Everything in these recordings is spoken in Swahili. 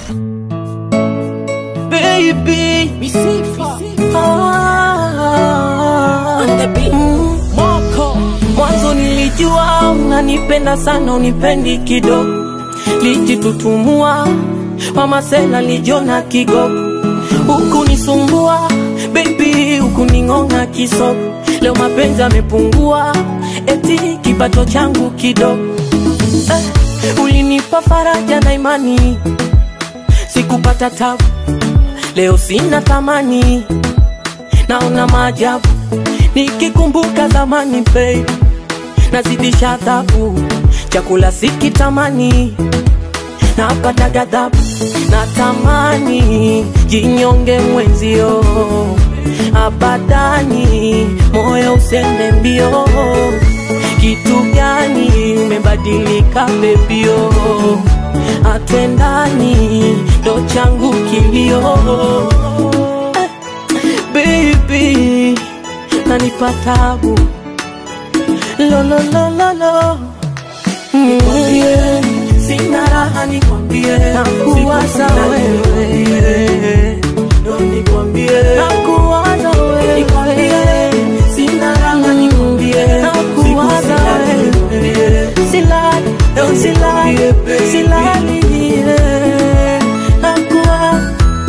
baby Misifa ah, on the beat. mm. Moko Mwanzo nilijua unanipenda sana, unipendi kidogo, lijitutumua mama sela lijona kigogo, huku nisumbua baby, huku ning'ong'a kisogo. Leo mapenzi amepungua, eti kipato changu kidogo. Eh, ulinipa faraja na imani, sikupata tabu, leo sina thamani, naona maajabu nikikumbuka zamani babe, nazidisha adhabu, chakula sikitamani, napata ghadhabu, natamani jinyonge mwenzio, abadani moyo usende mbio. Kitu gani umebadilika bebio, atwendani ndo changu kilio eh, baby nanipa tabu lololololo nikwambie sina raha nikwambie nakuwaza wewe ndo nikwambie nakuwaza wewe nikwambie sina raha nikwambie nakuwaza wewe silali ndo silali silali yeah. nakuwaza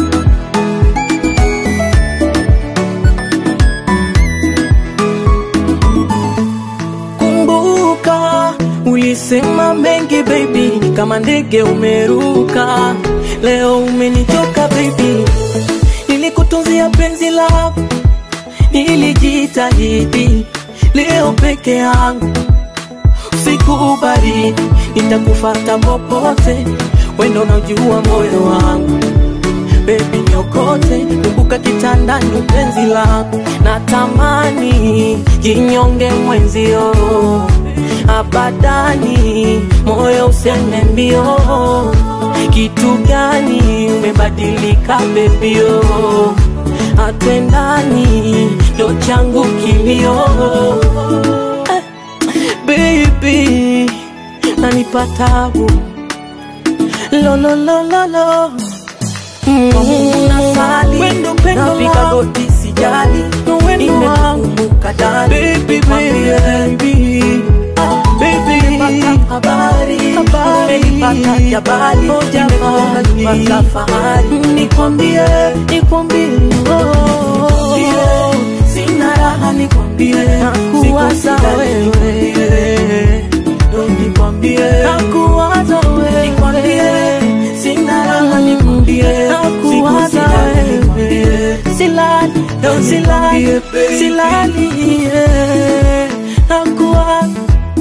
Kumbuka ulisema mengi baby, kama ndege umeruka. Leo umenichoka baby, nilikutunzia penzi lako, nilijitahidi. Leo peke yangu usiku baridi, nitakufata popote, wendo unajua moyo wangu Baby nyokote, kumbuka kitandani penzi lako, natamani jinyonge mwenzio, abadani moyo usende mbio. Kitu gani umebadilika bebio, atwendani ndo changu kilio eh, baby nanipa tabu lololololo unasali napika goti sijali nimekumbuka dali nimepata habari umenipata jabali nimefunga nyumba za fahari nikwambie nikwambie oh, sina raha nikwambie nakuwaza wewe ndo nikwambie nakuwaza wewe nikwambie sina raha nikwambie nakuwaza wewe silali ndo silali silali yeah. nakuwaza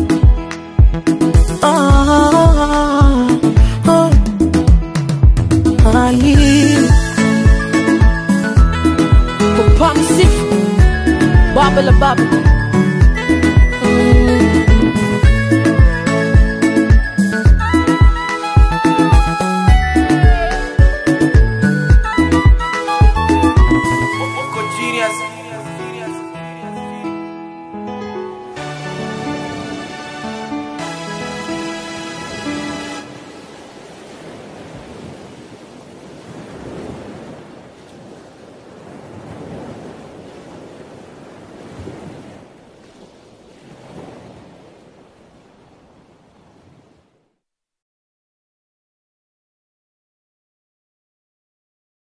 ah, oh. Ali Papa Misifa Baba la Baba